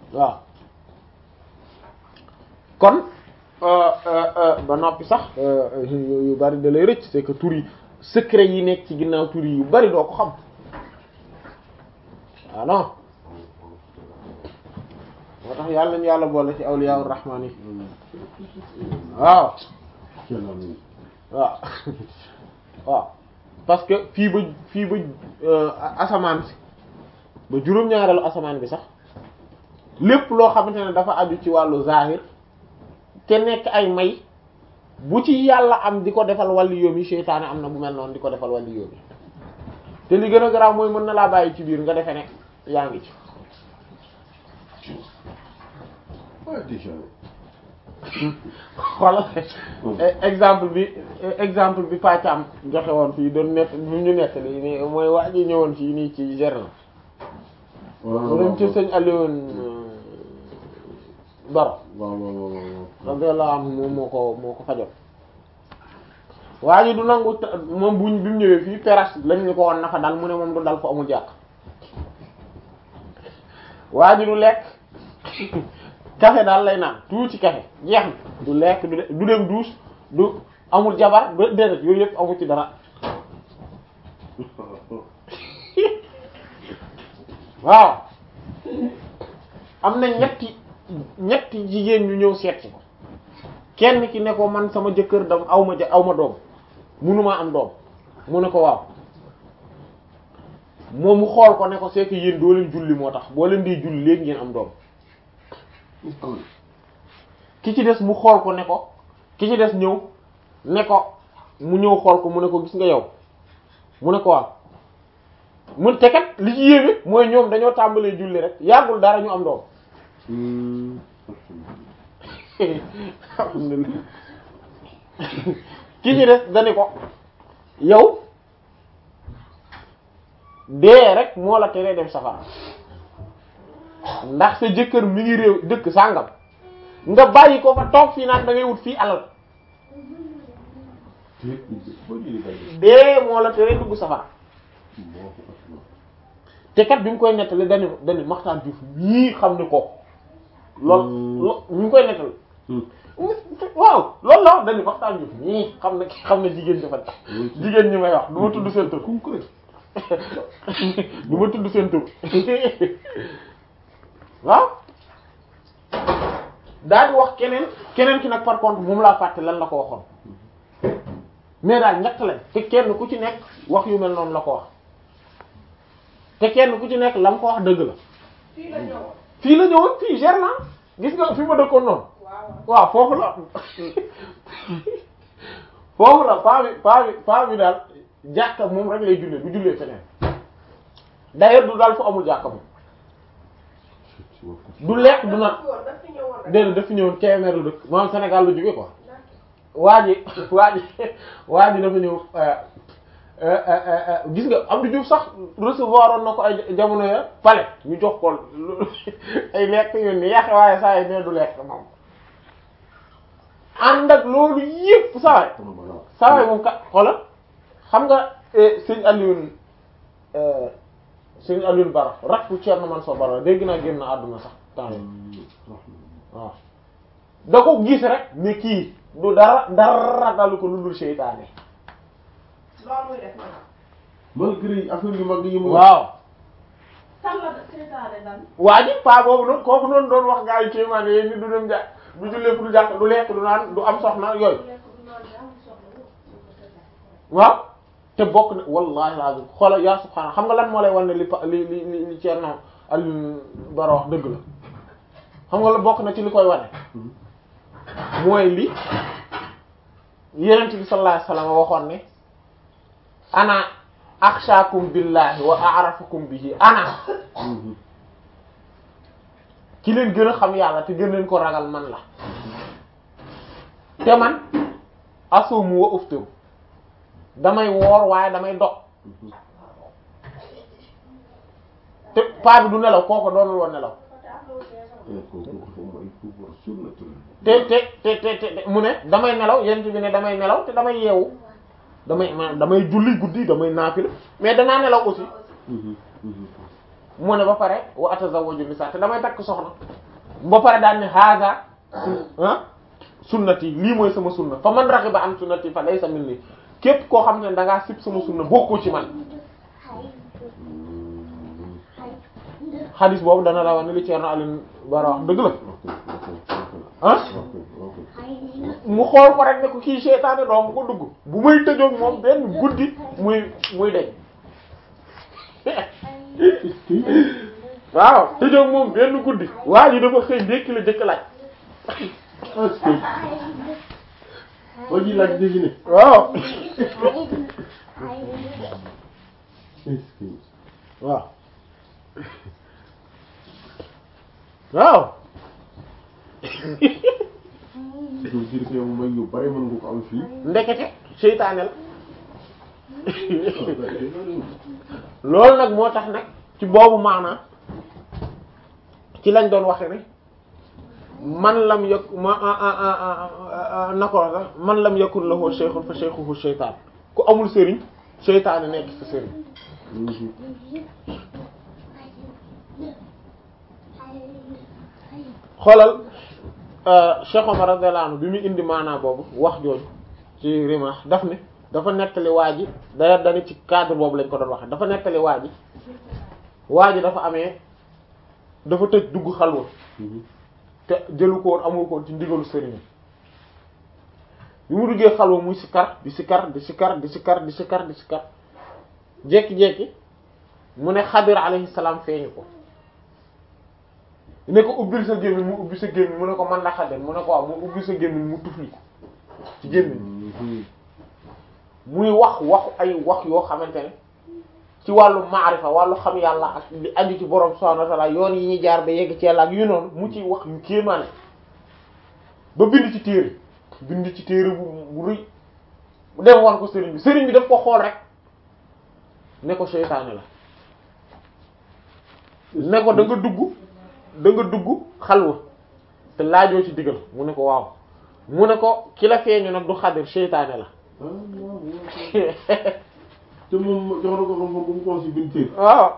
waaw kon ba noppi sax yu bari da lay rëcc c'est que tur yi secret yi nekk ci ginnaaw tur yi yu bari doo ko xam ah non moo tax yàlla nañu yàlla boole ci awliyaa rahmaan yi waaw waaw waaw parce que fii ba fii ba asamaan si ba juróom-ñaareelu asamaan bi sax lépp loo xamante ne dafa aju ci wàllu zahir te nekk ay may bu ci yàlla am di ko defal wàlli yoom yi seytaane am na bu mel noonu di ko defal wàlli yoom yi te li gën a garaaw mooy mën na laa bàyyi ci biir nga defe ne yaa ngi ci xoolal exemple bi exemple bi Pàccam joxe woon fii doon nett bi ñu nettali ni mooy waa ji ñëwoon fii nii ci Gerna mu dem ci sëñ Alioune Baro radiyallahu anhu moom moo ko moo ko fajoon waa ji du nangu moom buñ bi mu ñëwee fii terrasse lañ ñu ko woon na fa dal mu ne moom du dal fu amul jàkk waa ji du lekk café daal lay naan tuuti café jeex na du lekk du du dem douche du amul jabar ba déedéet yooyu yëpp amul ci dara waaw am na ñetti ñetti jigéen ñu ñëw seet si ko kenn ki ne ko man sama jëkkër dam aw ma ja aw ma doom munumaa am doom mu ne ko waaw moom mu xool ko ne ko c'est que yéen doo leen julli moo tax boo leen di julli léegi ngeen am doom ki ci des mu xool ko ne ko ki ci des ñëw ne ko mu ñëw xool ko mu ne ko gis nga yow mu ne ko waaw mun te kat li ci yéeme mooy ñoom dañoo tàmbalee julli rek yàggul dara ñu am doom alhamdulillah ki ci des dani ko yow dee rek moo la teree dem safara ndax sa jëkkër mi ngi réew dëkk sàngam nga bàyyi ko fa toog fii naan da ngay wut fii alal dee moo la teree dugg safara te kat bi mu koy nettali dani dani Maxtaar Juuf ñii xam ne ko lool lo ñu ngi koy nettali waaw loolu la wax dani Maxtaar Juuf ñii xam ne xam ne jigéen dafa jigéen ñi may wax du ma tudd seen tur du ma tudd seen tur waaw daal di wax keneen keneen ki nag par contre moom laa fàtte lan la ko waxoon mais daal ñett lañ te kenn ku ci nekk wax yu mel noonu la ko wax te kenn ku ci nekk la mu ko wax dëgg la fii la ñëwoon. fii la ñëwoon fii Germain gis nga fi ma dëkkoon noonu waaw waaw foofu la foofu la paa bi paa bi paa bi daal jàkka moom rek lay jullee du jullee feneen d'ailleurs du daal fu amul jàkka moom du lekk du naan woon daf fi ñëwoon rek. déedéet dafa ñëwoon Kébémer la dëkk moom Sénégal la jógee quoi D'accord. waa ji waa ji waa ji dafa ñëw euh, euh, euh, euh, gis nga Abdou Diouf sax recevoir oon na ko ay jamono ya palais ñu jox ko lu- ay lekk yu neex waaye saa yi ne du lekk moom ànd ak loolu yëpp saa yi saa yi moom kat xoolal xam nga eh, sëñ Alioune euh, sëñ Alioune Bara rakku Thierno Mansour Bara dégg naa génn àdduna sax temps yi waaw da ko gis rek ne kii du dara dara dalu ko lu dul seytaane loolu muy def nag. malgré affaire yu mag yi mu waaw kan la seetaane dan. waa ji paa boobu noonu kooku noonu doon wax gaa yi kéemaan yéen ni du dem ja du jullee fu du jàkk du lekk du naan du am soxna yooyu du lekk du naan daa am soxla lu ko seetaane. waaw te bokk na wallahi lazim xoolal yaa subhaana xam nga lan moo lay wan ne li pa li li li li Thierno Alioune Bara wax dëgg la xam nga la bokk na ci li koy wane mooy li Yonent bi sallallahu alayhi wasallam waxoon ne ana akhshakum billahi wa a'rafukum bihi ana ki leen gën a xam yàlla te gën leen ko ragal man la te man asumu wa uftiru damay woor waaye damay dog te paa bi du nelaw kooko doonul woon nelaw te te te te te mu ne damay nelaw yent bi ne damay nelaw te damay yeewu damay ma damay julli guddi damay naafila mais danaa nelaw aussi mu ne ba pare wa atazawwaju nisa te damay takk soxna ba pare daan ne haza ah sunnati lii mooy sama sunna fa man raxiba an sunnati fa laysa minni képp koo xam ne da ngaa sib sama sunna bokkoo ci man xadis boobu dana la wax ni li Ceerno Alioune Bara wax dëgg la ah mu xool ko rek ne ko kii seytaane doom ko dugg bu may tëjoog moom benn guddi muy muy deñ waaw tëjoog moom benn guddi waa ji dafa xëy ndékki la jëkk laaj waa ji laaj léegi ne waaw waaw waaw je veux dire que yow may yu bari mën nga ko am fii ndekete seytaane la loolu nag moo tax nag ci boobu maanaam ci lañ doon waxe ne man lam yak ma na ko sax man lam yakun lahu shaykhun fa shaykhuhu shaytaan ku amul sëriñ seytaane nekk sa sëriñ xoolal Cheikh Omar radiyallahu anhu bi muy indi maanaa boobu wax jooju ci rima daf ne dafa nettali waa ji daya dani ci cadre boobu lañ ko doon waxe dafa nettali waa ji waa ji dafa amee dafa tëj dugg xalwa te jëlu ko woon amul ko woon ci ndigalu sëriñ bi mu duggee xalwa muy sikar di sikar di sikar di sikar di sikar di sikar jekki-jekki mu ne xadir alayhi salaam feeñu ko ne ko ubbil sa gémmiñ mu ubbi sa gémmiñ mu ne ko man la xadir mu ne ko waaw mu ubbi sa gémmiñ mu tufli ko ci gémmiñ muy wax waxu ay wax yoo xamante ne ci wàllu maarifa wàllu xam yàlla ak li aju ci borom subhanahu wa ta'ala yoon yi ñuy jaar ba yegg ci yàlla ak yu noonu mu ci wax yu kéemaane ba bind ci téere bind ci téere bu bu rëy mu dem wan ko sëriñ bi sëriñ bi daf ko xool rek ne ko seytaane la ne ko da nga dugg da nga dugg xalwa te laajoo ci digal mu ne ko waaw mu ne ko ki la feeñu nag du xadir seytaane la te moom jox na ko xam-xam bu mu ko si biir téere waaw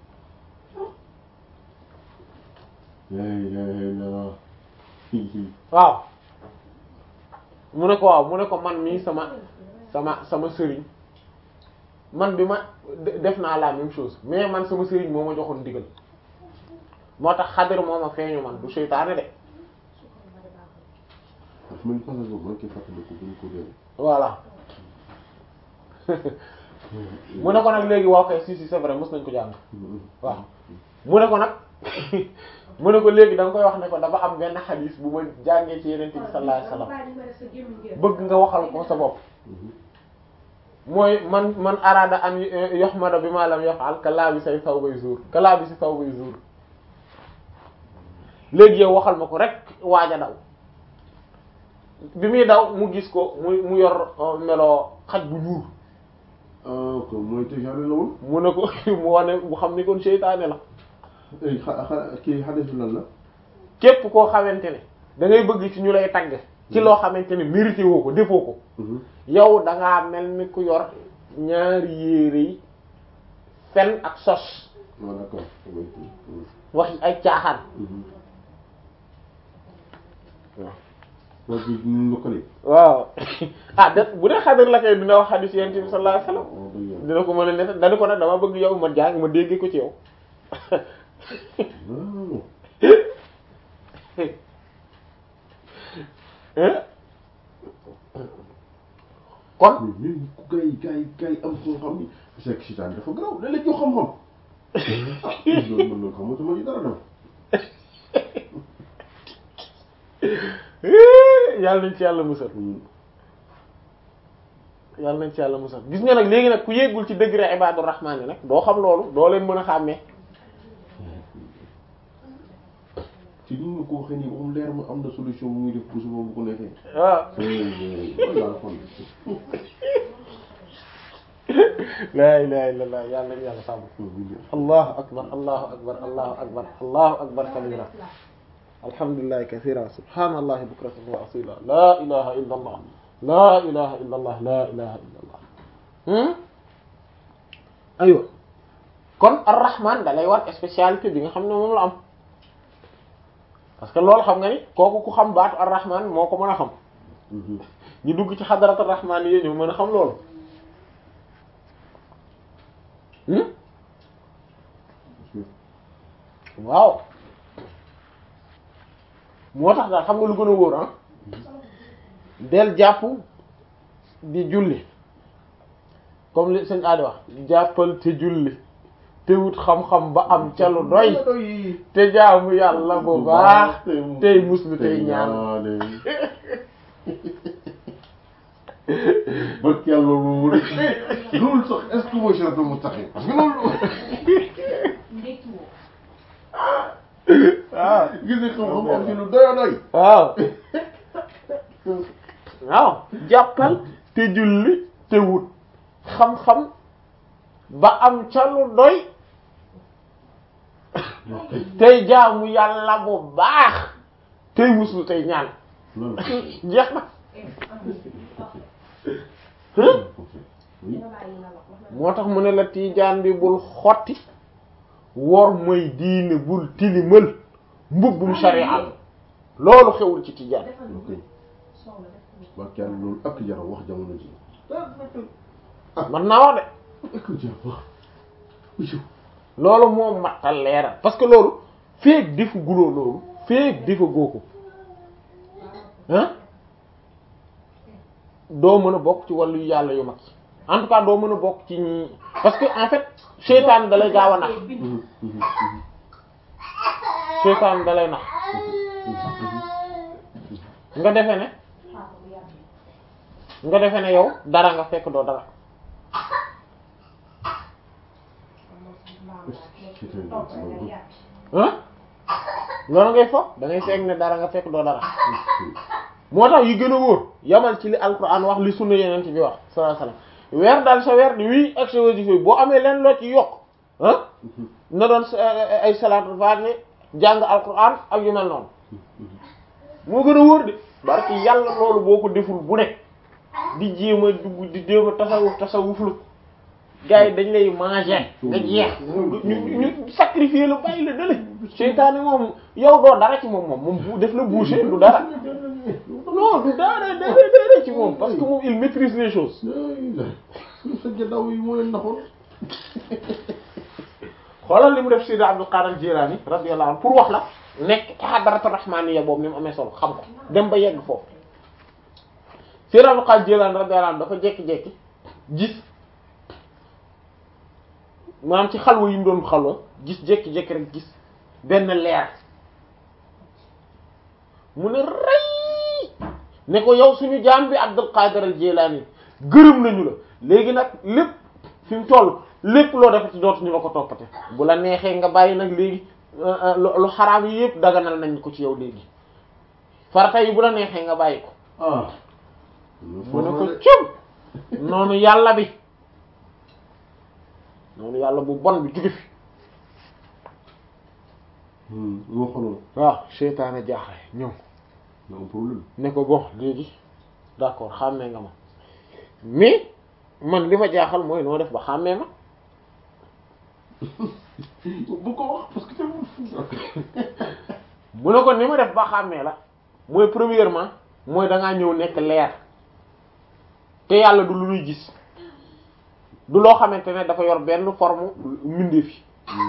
waaw mu ne ko waaw mu ne ko man mii sama sama sama sëriñ man bi ma def naa la même chose mais man sama sëriñ moo ma joxoon ndigal moo tax xadir moo ma feeñu man du seytaane de daf mel ni passage boobu man kii fàttaliku bu ñu ko dee voilà mu ne ko nag léegi waaw kay si si c'est vrai mos nañ ko jàng waaw mu ne ko nag mu ne ko léegi da nga koy wax ne ko dafa am benn xadis bu ma jàngee ci yeneen bi sallallahu alayhi wasallam bëgg nga waxal ko sa bopp mooy man man araada an yuhmada bi ma lam yaf'al ka laa bi say saw bay zuur ka laa bi si saw bay zuur léegi yow waxal ma ko rek waaj a daw bi muy daw mu gis ko mu mu yor meloo xaj bu ñuul ah kon mooy tëjaale la woon. mu ne ko mu wane mu xam ni kon seytaane la ay xa xa kii xadis lan la. képp koo xamante ne da ngay bëgg ci ñu lay tagg ci loo xamante ne mérité woo ko defoo ko yow da ngaa mel ni ku yor ñaari yére yi fen ak sos waaw d'accord. wax ay caaxaan waaw. wax ji ñu lëkkale. waaw ah de bu dee xadar la kay dina wax xadis yonent bi sallallahu alayhi wasallam waaw dëgg yàlla. dina ko mën a net dana ko nag dama bëgg yow ma jàng ma déggee ko ci yow waaw. hein kon mais ñun ku gay gay gay am xam-xam yi c'est que seytaane dafa garaaw da la jox xam-xam. ah loolu mën na xamatuma ci dara dem. yàlla nañ ci yàlla musal yàlla nañ ci yàlla musal gis nga nag léegi nag ku yéegul ci degré ibadur rahmaan yi nag doo xam loolu doo leen mën a xàmmee ci ni nga ko waxee nii moom leer ma am na solution bu muy def pour suba bu ko neexee. waaw daal kon. laa ilaha illallah yàlla nañ yàlla sàmm allahu akbar allahu akbar allahu akbar allahu akbar kabira alhamdulillahi kathira subhanallahi bukratan wa asila la ilaha illa allah la ilaha illa allah la ilaha illa allah aywa kon ar-rahman da lay war spécialité bi nga xam ne moom la am parce que loolu xam nga ni kooku ku xam baatu ar-rahman moo ko mën a xam ñu dugg ci xadaratu ar-rahman yi ñu mën a xam loolu hmm waaw moo tax daal xam nga lu gën a wóor ah del jàpp di julli comme li sëñ Adi wax jàppal te julli te wut xam-xam ba am ca lu doy te jaamu yàlla bu baax tey muslu tey ñaan barke yàlla loolu mu ne loolu sax est-ce que mooy siraatal mustaqiim parce que loolu ndekki woo waaw gis nga xam-xam am ci lu doy a doy waaw waaw jàppal te julli te wut xam-xam ba am ca lu doy tey jaamu yàlla bu baax tey muslu tey ñaan loolu jeex na dina bàyyi nga wax wax na moo tax mu ne la tiijaan bi bul xotti wor mooy diine bul tilimal mbubbum sharia loolu xewul ci tiijaan defal ok soxla def barke yàlla loolu ak jara wax jamono ji man naa wax de ak jara wax loolu moo mattal leeral parce que loolu feek defu guloo loolu feek defa goo ko ah doo mën a bokk ci wàllu yàlla yu mag yi en tout cas doo mën a bokk ci ñi parce que en fait seytaan da lay gaaw a nax seytaan da lay nax nga defe ne xaar bu yàgg nga defe ne yow dara nga fekk doo dara ah loolu ngay foog da ngay fekk ne dara nga fekk doo dara moo tax yi gën a wóor yamal ci li alquran wax li sunna yeneen bi wax sallallahu alayhi wasallam weer daal sa weer di wii ak sa wasifa boo amee leen loo ci yokk ah na doon sa- ay salaatul faatiha jàng alquran ak yu mel noonu moo gën a wóor de barki yàlla loolu boo ko deful bu ne di jéem a dugg di jéem a tasawuf tasawuflu gars yi dañ lay manger nga jeex ñu ñu ñu sacrifier la bàyyi la dale seytaane moom yow doo dara ci moom moom moom bu def la boucher du dara non du dara dara dara ci moom parce que moom il maîtrise les choses sa gannaaw yi moo leen naxoon xoolal li mu def Seydi Abdul Qadir Jilani radiyallahu anhu pour wax la nekk hadaratu rahmaniya boobu ni mu amee solo xam ko dem ba yegg foofu Seydi Abdul Qadir Jilani radiyallahu anhu dafa jekki-jekki gis maanaam ci xalwa yi mu doon xalwa gis jekki-jekki rek gis benn leer mu ne rëy ne ko yow suñu jaam bi Abdul Qadir al Jilani gërëm nañu la léegi nag lépp fi mu toll lépp loo defati dootuñu la ko toppate bu la neexee nga bàyyi nag léegi lu xaraam yi yëpp daganal nañ ko ci yow léegi farata yi bu la neexee nga bàyyi ko ah mu ne ko cum noonu yàlla bi noonu yàlla bu bon bi jóge fi moo xoloon waaw seytaane jaaxle ñëw na am problème ne ko bon léegi d'accord xàmmee nga ma mais man li ma jaaxal mooy noo def ba xàmmee ma bu ko wax parce que tamit mu ne ko ni ma def ba xàmmee la mooy premièrement mooy da ngaa ñëw nekk leer te yàlla du lu ñuy gis du loo xamante ne dafa yor benn forme mbindeef yi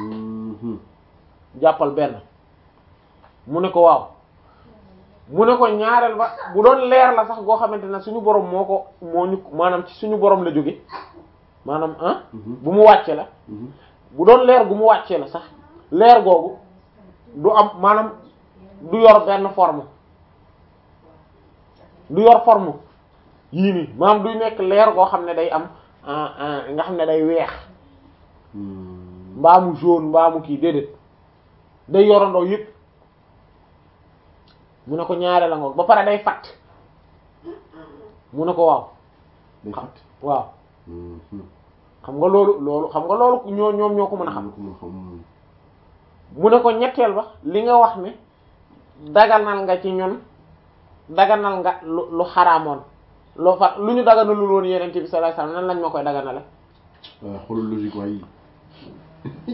jàppal benn mu ne ko waaw mu ne ko ñaareel ba bu doon leer la sax goo xamante ne suñu borom moo ko moo ñu maanaam ci suñu borom la jóge maanaam ah bu mu wàcce la bu doon leer gu mu wàccee la sax leer googu du am maanaam du yor benn forme du yor forme yii nii maanaam duy nekk leer goo xam ne day am nga xam ne day weex mbaamu jaune mbaamu kii déedéet day yorandoo yëpp mu ne ko ñaare la ngoog ba pare day fatt mu ne ko waaw day fàtt waaw xam nga loolu loolu xam nga loolu ñoo ñoom ñoo ko mën a xam ko mën a xam mu ne ko ñetteel ba li nga wax ne daganal nga ci ñun daganal nga lu lu xaraamoon loo fa lu ñu daganalul woon yeneen bi sallallahu alayhi wasallam nan lañ ma koy daganale waaw xoolal logique waay yi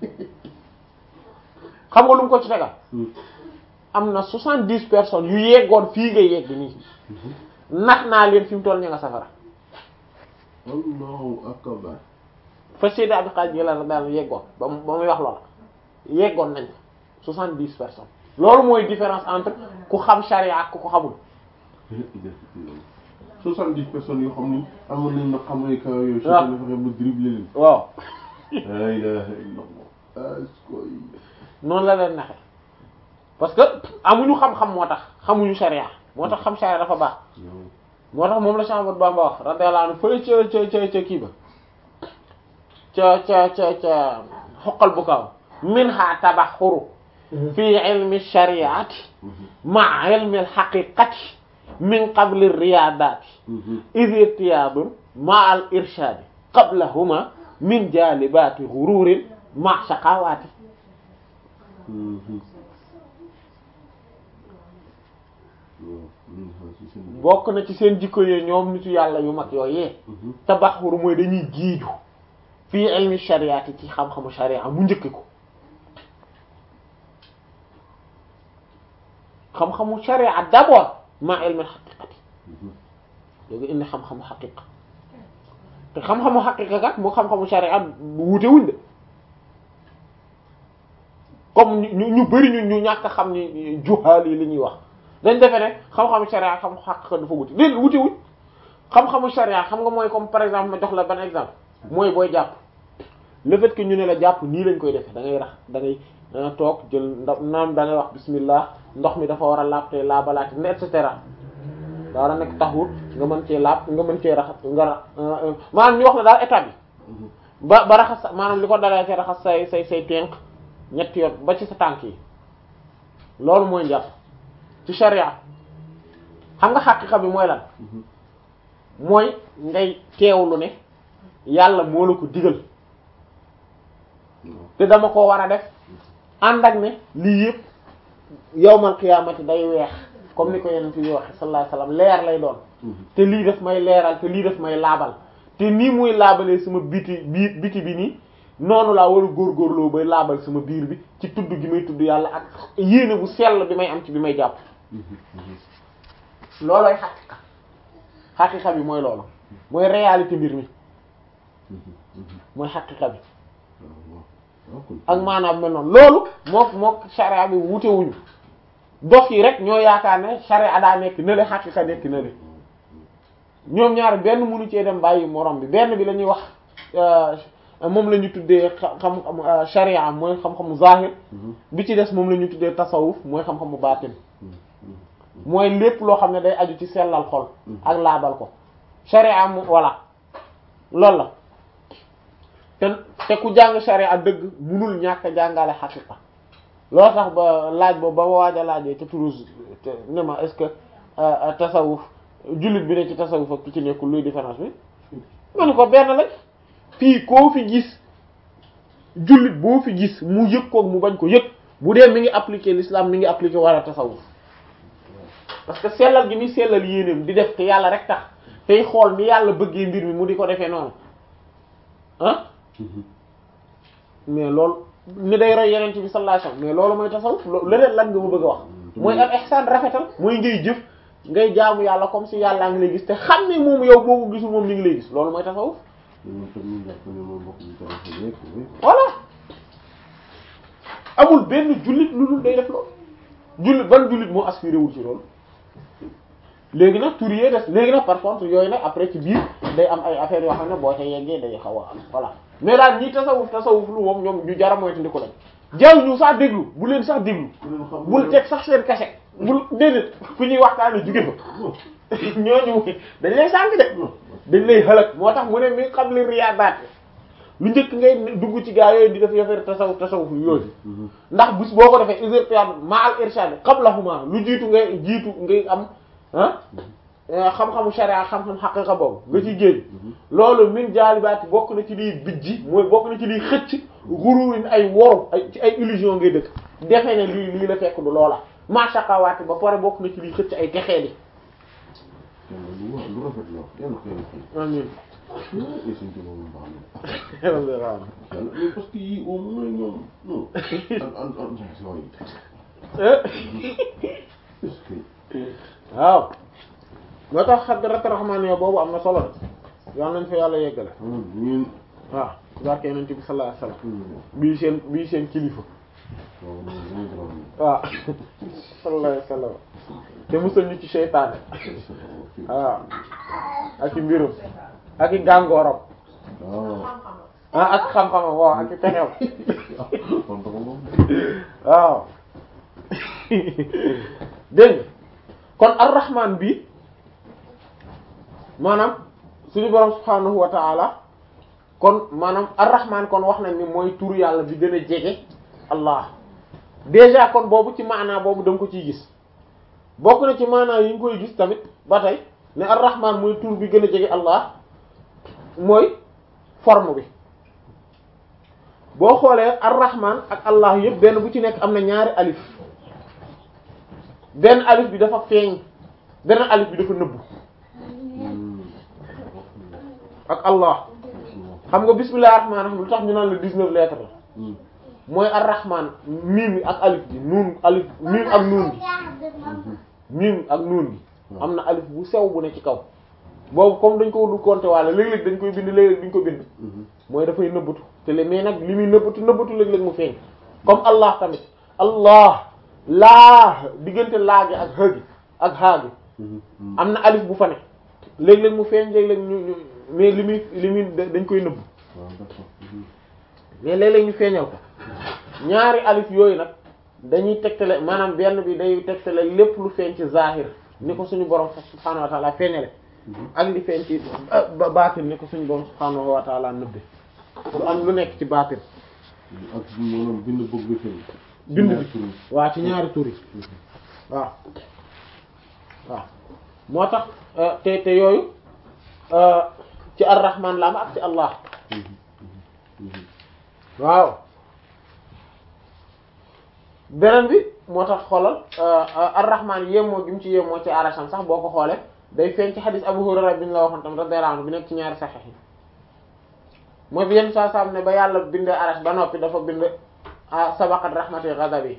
xam nga lu mu ko ci tegal am na soixante-dix personnes yu yeggoon fii nga yegg nii nax naa leen fi mu toll ña nga safara allahu akbar fa Seydi Abdul Qadir Jilani daal yeggoon ba mu ba muy wax loola yeggoon nañ soixante-dix personnes loolu mooy différence entre ku xam charia ak ku ko xamul soixante-dix personnes yoo xam ni amoon nañ na xamay ka yooyu waaw seytaane fexe ba dribble leen waaw la ilaha illallah askoy noonu la leen naxe parce que amuñu xam-xam moo tax xamuñu charia moo tax xam charia dafa baax moo tax moom la Cheikh Ahmadou Bamba wax radiyallahu anhu fële ca ca ca ca kii ba ca ca ca ca xoqal bu kaw minha tabaxuru fi ilmi shariati ma ilmi alxaqiqati min qabli riyadati id irtiyadun ma al irshadi qablahuma min jalibati gururin ma shaqawati bokk na ci seen jikko yee ñoom nitu yàlla yu mag yooyee tabaxuru mooy dañuy jiiju fii ilmi shariati ci xam-xamu sharia mu njëkk ko xam-xamu sharia d'abord ma ilmi xaqiqati léegi indi xam-xamu xaqiqa te xam-xamu xaqiqa kat moo xam-xamu sharia wuute wuñ de comme ñu ñu bëri ñu ñu ñàkk a xam ni juhaal yi li ñuy wax dañ defe ne xam-xamu sharia xam xaqiqa dafa wuute léegi wuute wuñ xam-xamu sharia xam nga mooy comme par exemple ma jox la ban exemple mooy booy jàpp le fait que ñu ne la jàpp nii lañ koy defee da ngay rax da ngay danga toog jël ndox naam da ngay wax bismillah ndox mi dafa war a laab te laabalaati et cetera da war a nekk taxut nga mën cee laab nga mën cee raxas nga ra maanaam ñu wax la daal état bi ba ba raxas maanaam li ko dalee ci raxas say say say tenk ñetti yoon ba ci sa tànk yi loolu mooy njàpp ci sharia xam nga xaqiqa bi mooy lan mooy ngay teewlu ne yàlla moo la ko digal te dama ko war a def ànd ak ne lii yëpp yawmal qiyaamati day weex comme ni ko yeneen fi waxe sallallahu alayhi wasallam leer lay doon te lii daf may leeral te lii daf may laabal te nii muy laabalee sama biti bi biti bi nii noonu laa war a góorgóorloo bay laabal sama biir bi ci tudd gi may tudd yàlla ak yéene bu sell bi may am ci bi may jàpp loolooy xaqiqa xaqiqa bi mooy loolu mooy réalité mbir mi mooy xaqiqa bi ak maanaam mel noonu loolu mook mook sharia bi wute wuñu dof yi rek ñoo yaakaar ne sharia daa nekk nële xaqiqa nekk nële ñoom ñaar benn mënu cee dem bàyyi morom bi benn bi la ñuy wax moom la ñu tuddee xam sharia mooy xam-xamu zahir bi ci des moom la ñu tuddee tasawuf mooy xam-xamu baatin mooy lépp loo xam ne day aju ci sellal xol ak laabal ko sharia mu voilà loolu la te te ku jàng sharia dëgg munul ñàkk a jàngale xaqiqa loolu tax ba laaj boobu ba ma waaj a laajee te Toulouse te ne ma est-ce que tasawuf jullit bi ne ci tasawuf ak ki ci nekkul luy différence bi ma ne ko benn la fii koo fi gis jullit boo fi gis mu yëg koog mu bañ ko yëg bu dee mi ngi appliquer l'islam mi ngi appliquer wala tasawuf parce que sellal gi muy sellal yéenéem di def te yàlla rek tax tey xool ni yàlla bëggee mbir mi mu di ko defee noonu ah mais loolu ni day roy yeneen bi sallallahu alayhi wasallam mais loolu mooy tasawuf leneen lan nga ma bëgg a wax mooy al ihsan rafetal mooy ngay jëf ngay jaamu yàlla comme si yàllaa ngi lay gis te xam ne moom yow boo ko gisul moom mi ngi lay gis loolu mooy tasawuf voilà amul benn jullit lu dul day def loolu jullit ban jullit moo aspiré wul ci loolu léegi nag tur yee des léegi nag par contre yooyu nag après ci biir day am ay affaires yoo xam ne boo ca yeggee day xaw a am voilà mais daal ñi tasawuf tasawuf lu moom ñoom ñu jara moytu ndi ko lañ jaw ñu sax déglu bu leen sax déglu bul teg sax seen kase bul déedéet fu ñuy waxtaane jóge fa ñooñu dañ lay sànq de dañ lay xalak moo tax mu ne mi xam li riyaadaat lu njëkk ngay dugg ci gaa yooyu di def yafeer tasawuf tasawuf yooyu ndax bis boo ko defee usurpé ma al irshad qablahuma lu jiitu ngay jiitu ngay am ah xam-xamu sharia xam-xam xaqiqa boobu nga ci géej loolu min jaalibaati bokk na ci liy bijji mooy bokk na ci liy xëcc gururin ay woru ay ci ay illusion ngay dëkk defee ne lii lii la fekk du loola mashaqawaati ba pare bokk na ci liy xëcc ay texee di lu rafet la yàlla ko yàlla fay amiin et suñ ko moom baax na yàlla yàlla mais parce que yii au moins ñoom non an an an yooyu est-ce que waaw moo tax xadrat rahmaan yo boobu am na solo de yal nañ fa yàlla yeggale ñun waaw ci barke yonent bi sallallahu alayhi wasallam bii seen bii seen kilifa waaw sallallahu alayhi wasallam te musal ñu ci seytaane waaw ak i mbirum ak i gàngooram waaw xam-xam ah ak xam-xamam waaw ak i pexew kon dafa moom waaw dégg nga kon ar-rahman bi maanaam suñu borom subhaanahu wa ta'ala kon maanaam ar-rahman kon wax nañ ni mooy turu yàlla bi gën a jege allah déjà kon boobu ci maanaa boobu da nga ko ciy gis bokk na ci maanaa yi nga koy gis tamit ba tey ne ar-rahman mooy tur bi gën a jege allah mooy forme bi boo xoolee ar-rahman ak allah yëpp benn bu ci nekk am na ñaari alif benn alif bi dafa feeñ benn alif bi dafa nëbbu ak allah xam nga bismillahir rahmanir rahim lu tax ñu naan la 19 lettres la mooy ar-rahman miim bi ak alif bi nuun alif miim ak nuun gi miim ak nuun gi am na alif bu sew bu ne ci kaw boobu comme dañ ko du compter waale léeg-léeg dañ koy bind léeg-léeg duñ ko bind mooy dafay nëbbatu te le mais nag li muy nëbbatu nëbbatu léeg-léeg mu feeñ comme allah tamit allah laa diggante laa gi ak xëgi ak xaa gi am na alif bu fa ne léeg-léeg mu feeñ léeg-léeg ñu ñu mais li muy li muy dañ koy nëbb waaw d'accord mais léeg-léeg ñu feeñal ko ñaari alif yooyu nag dañuy tegtale maanaam benn bi day tegtale lépp lu feeñ ci zahir ni ko suñu borom subhaanahu wa ta'ala feeñale ak li feeñ ci ba baatin ni ko suñu borom subhaanahu wa ta'ala nëbbe lu am lu nekk ci baatin ak maanaam bind bëgg bi tey bind bi waaw ci ñaari tur yi waaw waaw moo tax te te yooyu ci ar-rahman la am ak ci allah waaw beneen bi moo tax xoolal ar-rahman yéemoo gi mu ci yéemoo ci arasham sax boo ko xoolee day feeñ ci xadis Abu Hurayra bi ñu la waxoon tam radiyallahu anhu bi nekk ci ñaari saxiix yi mooy bi yenn saa saam ne ba yàlla bindee arash ba noppi dafa bind ah sabaqat rahmati ghadabi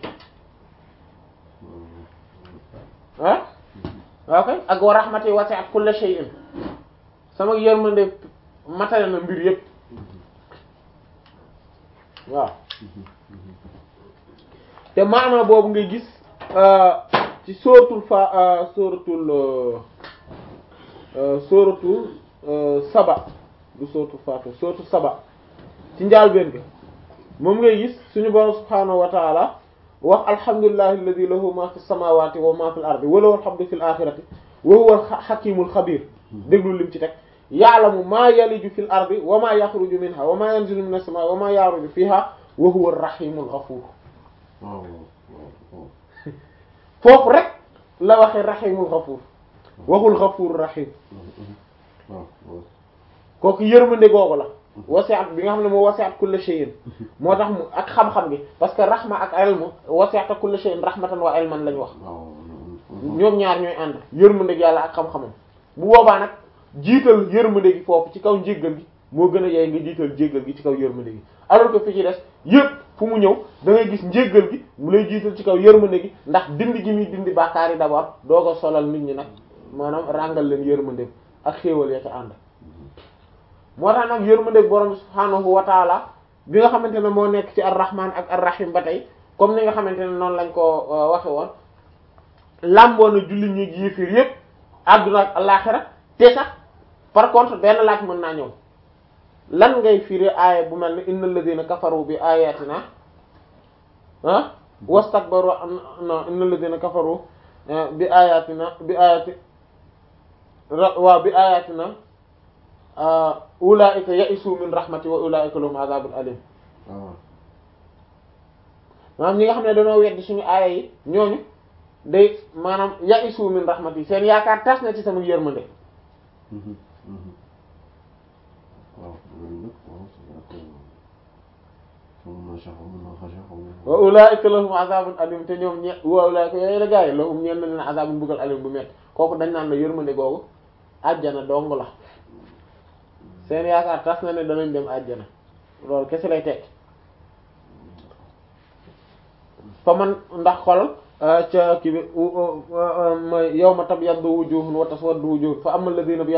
ah ok ak wa rahmati wasi'at kulla shay'in sama yërmande matale na mbir yépp waaw te maana boobu ngay gis ci sóoratul fa sóoratul sóoratul saba du sóoratul faatu sóoratul saba ci njaalbeen ga moom ngay gis suñu borom subhaanahu wa taala wax alhamdulillahi alladhi lahu ma fi samawati wa ma fil ardi wa lahu alhamdu fil akhirati wa huwa al-hakimul khabir déglu lim ci teg ya'lamu ma yaliju fil ardi wa ma yakhruju minha wa ma yanzilu minas samaa'i wa ma ya'ruju fiha wa huwa ar-rahimul ghafur waaw waaw foofu rek la waxee rahimul ghafur waxul ghafur rahim waaw waaw kooku yërmande googu la wasi'at bi nga xam ne moo wasi'at kulla shay'in moo tax mu ak xam-xam gi parce que rahma ak ilmu wasi'at kulla shay'in rahmatan wa ilman lañ wax waaw ñoom ñaar ñooy ànd yërmande gi yàlla ak xam-xamam bu boobaa nag jiital yërmande gi foofu ci kaw njéggal gi moo gën a yaay nga jiital jéggal gi ci kaw yërmande gi alors que fi ci des yëpp fu mu ñëw da ngay gis njéggal gi mu lay jiital ci kaw yërmande gi ndax dindi gi muy dindi bàkkaar yi d'abord doo ko solal nit ñi nag maanaam ràngal leen yërmande ak xéewal ya ca ànd moo tax nag yërmande borom subhaanahu wa taala bi nga xamante ne moo nekk ci ar-rahman ak ar-rahim ba tey comme ni nga xamante ne noonu lañ ko waxe woon làmboo na julli ñi ak yéefir yépp àdduna ak àllaxira te sax par contre benn laaj mën naa ñëw lan ngay firi aaya bu mel ne innal ladina kafaru bi ayatina ah wastakbaru non innal ladina kafaru bi ayatina bi ayati waaw bi ayatina ulaika ya'isu min rahmati wa ulaika lahum azabun alim waaw maanaam ñi nga xam ne dañoo weddi suñu aaya yi ñooñu day maanaam ya'isu min rahmati seen yaakaar tas na ci sama yërmande waaw loolu nag waaw c'est vrai que moom macha allah mën naa xasee xaw ma. wa ulaika lahum azabun alim te ñoom ñe wa ulaika yooyu la gaa yi lahum ñeen na leen azabun buggal alim bu métti kooku dañ naan la yërmande googu àjjana dong la seen yaakaar tas na ne danañ dem àjjana loolu kese lay tekki fa man ndax xol ca kii bi mooy yawma tabyaddu wujuhun wa taswaddu wujuhun fa amma alladhina